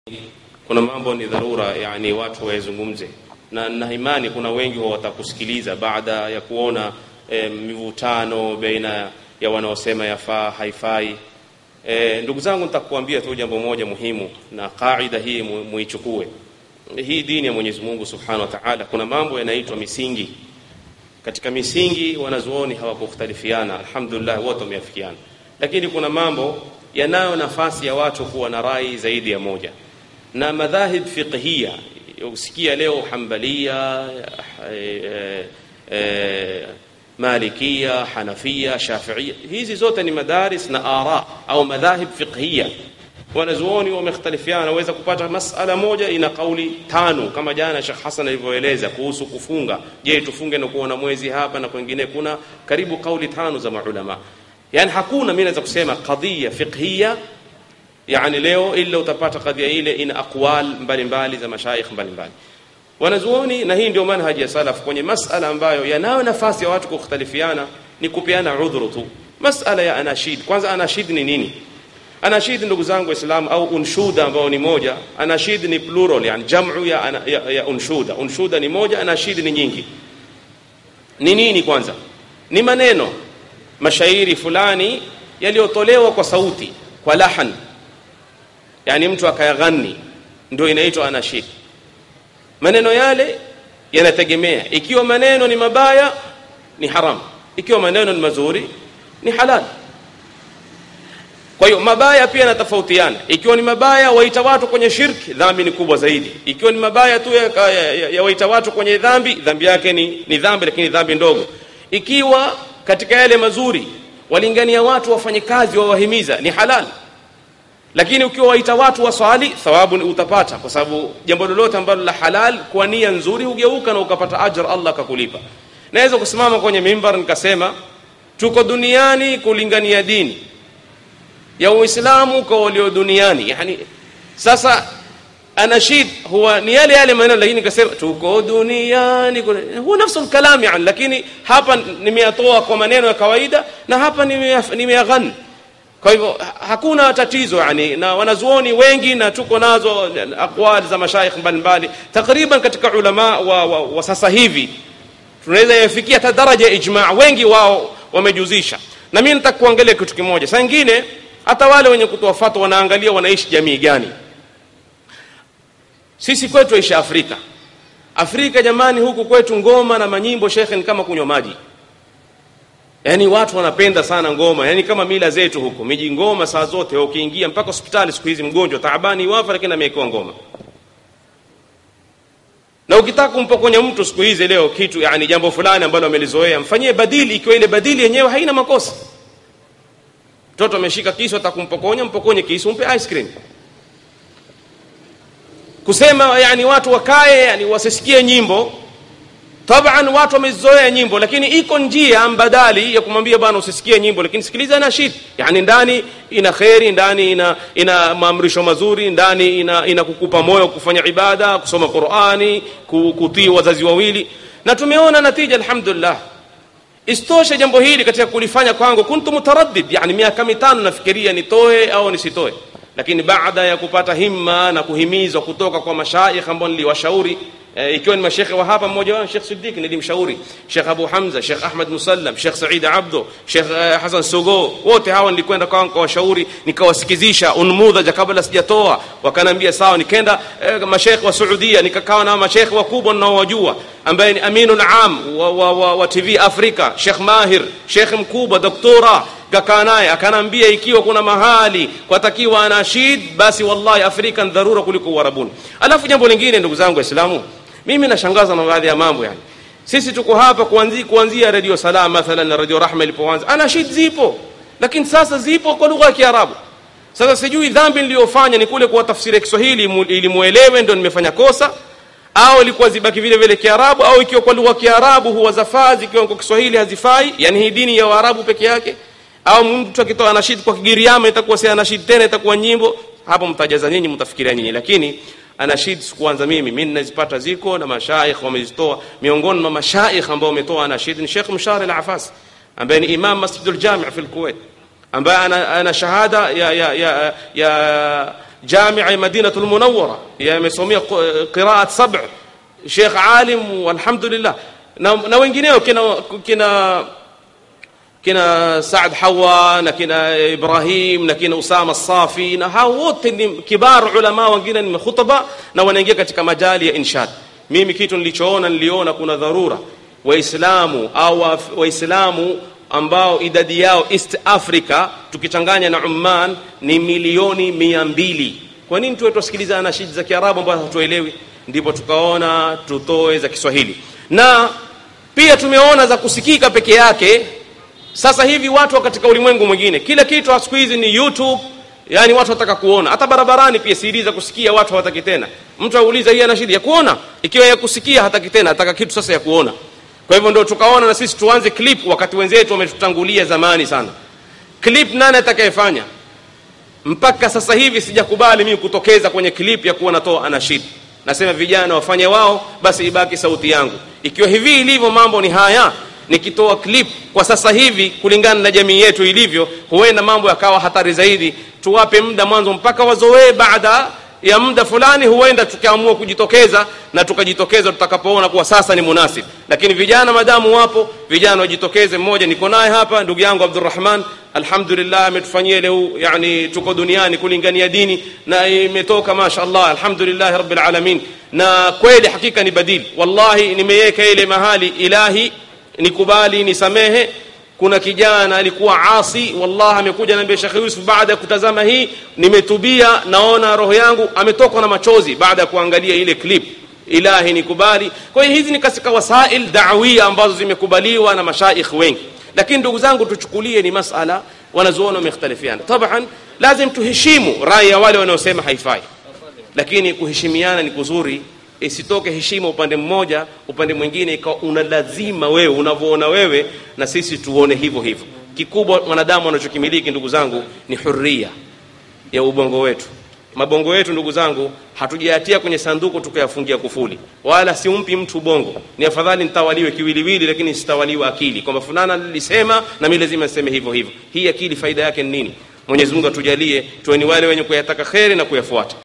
kuna mambo ni dharura yani watu wayazungumze na na imani kuna wengi watakusikiliza baada ya kuona e, mivutano baina ya wanaosema yafaa haifai e, ndugu zangu nitakuambia tu jambo moja muhimu na kaida hii mu- muichukue hii dini ya Mwenyezi Mungu Subhanahu wa Ta'ala kuna mambo yanaitwa misingi katika misingi wanazuoni hawakukhtalifiana alhamdulillah wote wameafikiana lakini kuna mambo yanayo nafasi ya watu kuwa na rai zaidi ya moja na madhahib fiqhia usikia leo hambalia eh, eh, malikia hanafia shafiia hizi zote ni madaris na ara au madhahib fiqhia wanazuoni wamekhtalifiana waweza kupata masala moja ina kauli tano kama jana Sheikh Hassan alivyoeleza kuhusu kufunga je tufunge na kuona mwezi hapa na kwingine kuna karibu kauli tano za maulama yani hakuna mimi naweza kusema qadhiya fiqhia yani leo ila utapata kadhia ile ina aqwal mbalimbali za mashaikh mbalimbali wanazuoni na hii ndio manhaji ya salaf kwenye masala ambayo yanayo nafasi ya watu kukhtalifiana ni kupeana udhuru tu masala ya anashid kwanza anashid ni nini anashid ndugu zangu waislamu au unshuda ambao ni moja anashid ni plural yani jamu ya, ana, ya, ya unshuda unshuda ni moja anashid ni nyingi ni nini kwanza ni maneno mashairi fulani yaliyotolewa kwa sauti kwa lahan yani mtu akayaghani ndio inaitwa anashid maneno yale yanategemea ikiwa maneno ni mabaya ni haram ikiwa maneno ni mazuri ni halal kwa hiyo mabaya pia yanatofautiana ikiwa ni mabaya waita watu kwenye shirki dhambi ni kubwa zaidi ikiwa ni mabaya tu ya, ya, ya, ya waita watu kwenye dhambi dhambi yake ni, ni dhambi lakini dhambi ndogo ikiwa katika yale mazuri walingania watu wafanye kazi wawahimiza ni halal lakini ukiwa waita watu waswali thawabu ni utapata kwa sababu jambo lolote ambalo la halal kwa nia nzuri hugeuka na ukapata ajr Allah akakulipa naweza kusimama kwenye mimbar nikasema tuko duniani kulingania dini ya Uislamu kwa walio duniani yani sasa anashid huwa ni yale yale maneno lakini nikasema tuko duniani huwa nafsu kalam yani lakini hapa nimeyatoa kwa maneno ya kawaida na hapa nimeyaghani kwa hivyo hakuna tatizo yani na wanazuoni wengi na tuko nazo aqwali za mashaikh mbalimbali takriban katika ulama wa, wa, wa sasa hivi tunaweza yafikia hata daraja ya ijma wengi wao wamejuzisha na mimi nataka kuangalia kitu kimoja saa nyingine hata wale wenye kutoa fatwa wanaangalia wanaishi jamii gani sisi kwetu ishi Afrika Afrika jamani huku kwetu ngoma na manyimbo shekhe ni kama kunywa maji yaani watu wanapenda sana ngoma yaani kama mila zetu huko miji ngoma saa zote ukiingia mpaka hospitali siku hizi mgonjwa taabani wafa lakini amewekewa ngoma na ukitaka kumpokonya mtu siku hizi leo kitu yani jambo fulani ambalo amelizoea mfanyie badili ikiwa ile badili yenyewe haina makosa mtoto ameshika kisu atakumpokonya mpokonye kisu umpe ice cream kusema yani watu wakae yani wasisikie nyimbo taban watu wamezoea nyimbo lakini iko njia mbadali ya kumwambia bwana usisikie nyimbo lakini sikiliza nashid yani ndani ina kheri ndani ina ina maamrisho mazuri ndani ina, ina kukupa moyo kufanya ibada kusoma qurani kutii wazazi wawili na tumeona natija alhamdulillah istoshe jambo hili katika kulifanya kwangu kuntu mutaraddid yani miaka mitano nafikiria nitoe au nisitoe lakini baada ya kupata himma na kuhimizwa kutoka kwa mashaikh ambao niliwashauri e, ikiwa ni mashekhe wa hapa mmoja wao Sheikh Siddiq nilimshauri Sheikh Abu Hamza Sheikh Ahmad Musallam Sheikh Said Abdo Sheikh uh, Hassan Sogo wote hawa nilikwenda kwao nikawashauri nikawasikizisha unmudha kabla sijatoa wakanambia sawa nikaenda uh, mashekhe wa Saudia nikakaa na mashekhe wakubwa ninaowajua ambaye ni Aminul Am wa, wa, wa, wa TV Afrika Sheikh Mahir Sheikh mkubwa doktora kakaa naye akanambia ikiwa kuna mahali kwatakiwa anashid basi wallahi Afrika ni dharura kuliko Uarabuni alafu jambo lingine ndugu zangu waislamu mimi nashangaza na baadhi ya mambo yani sisi tuko hapa kuanzia kuanzia radio salam mathalan na radio rahma ilipoanza anashid zipo lakini sasa zipo kwa lugha ya kiarabu sasa sijui dhambi niliyofanya ni kule kuwa tafsiri Kiswahili ili muelewe ndio nimefanya kosa au ilikuwa zibaki vile vile kiarabu au ikiwa kwa lugha ya kiarabu huwa zafaa zikiwa kwa Kiswahili hazifai yani hii dini ya waarabu peke yake au mtu akitoa anashid kwa Kigiriama itakuwa si anashid tena itakuwa nyimbo hapo mtajaza nyinyi mtafikiria nyinyi lakini anashid sikuanza mimi mimi ninazipata ziko na mashaikh wamezitoa miongoni mwa mashaikh ambao wametoa anashid ni Sheikh Mshari al-Afas ambaye ni imam Masjid al-Jami' fi al-Kuwait ambaye ana, ana shahada ya ya ya, ya jamia ya madinatul munawwara yamesomea qiraat sab Sheikh alim walhamdulillah na, na wengineo kina kina kina Saad Hawa na kina Ibrahim na kina Usama Safi na hao wote ni kibar ulama, wengine ni khutaba na wanaingia katika majali ya inshad. Mimi kitu nilichoona, niliona kuna dharura Waislamu au Waislamu ambao idadi yao East Africa tukichanganya na Oman ni milioni mia mbili. Kwa nini tuwe tusikiliza anashidi za Kiarabu ambazo hatuelewi? Ndipo tukaona tutoe za Kiswahili, na pia tumeona za kusikika peke yake sasa hivi watu katika ulimwengu mwingine, kila kitu siku hizi ni YouTube, yani watu wataka kuona. Hata barabarani pia CD za kusikia watu hawataki tena. Mtu auliza hii ana shida ya kuona, ikiwa ya kusikia hataki tena, ataka kitu sasa ya kuona. Kwa hivyo ndio tukaona na sisi tuanze clip, wakati wenzetu wametutangulia zamani sana. Clip nani atakayefanya? Mpaka sasa hivi sijakubali mimi kutokeza kwenye clip ya kuwa natoa anashid. Nasema vijana wafanye wao, basi ibaki sauti yangu. Ikiwa hivi ilivyo mambo ni haya, nikitoa clip kwa sasa hivi kulingana na jamii yetu ilivyo, huenda mambo yakawa hatari zaidi. Tuwape muda mwanzo mpaka wazoee, baada ya muda fulani huenda tukaamua kujitokeza na tukajitokeza tutakapoona kuwa sasa ni munasib. Lakini vijana madamu wapo, vijana wajitokeze. Mmoja niko naye hapa, ndugu yangu Abdurrahman, alhamdulillah ametufanyia leo, yani tuko duniani kulingania dini na imetoka mashaallah, alhamdulillah rabbil alamin, na kweli hakika ni badili. Wallahi nimeweka ile mahali ilahi nikubali nisamehe. Kuna kijana alikuwa asi, wallahi amekuja naambia Sheikh Yusuf, baada ya kutazama hii nimetubia, naona roho yangu ametokwa na machozi baada ya kuangalia ile clip. Ilahi nikubali. Kwa hiyo hizi ni katika wasail da'wia ambazo zimekubaliwa na mashaikh wengi, lakini ndugu zangu, tuchukulie ni masala wanazuoni wamekhtalifiana. Taban lazim tuheshimu rai ya wale wanaosema haifai, lakini kuheshimiana ni kuzuri isitoke heshima upande mmoja, upande mwingine ikawa una lazima wewe unavyoona wewe na sisi tuone hivyo hivyo. Kikubwa mwanadamu anachokimiliki ndugu zangu ni huria ya ubongo wetu. Mabongo yetu ndugu zangu, hatujayatia kwenye sanduku tukayafungia kufuli, wala simpi mtu ubongo. Ni afadhali nitawaliwe kiwiliwili, lakini sitawaliwa akili, kwamba fulana nilisema na mimi lazima niseme hivyo hivyo. Hii akili faida yake ni nini? Mwenyezi Mungu atujalie tuwe ni wale wenye kuyataka kheri na kuyafuata.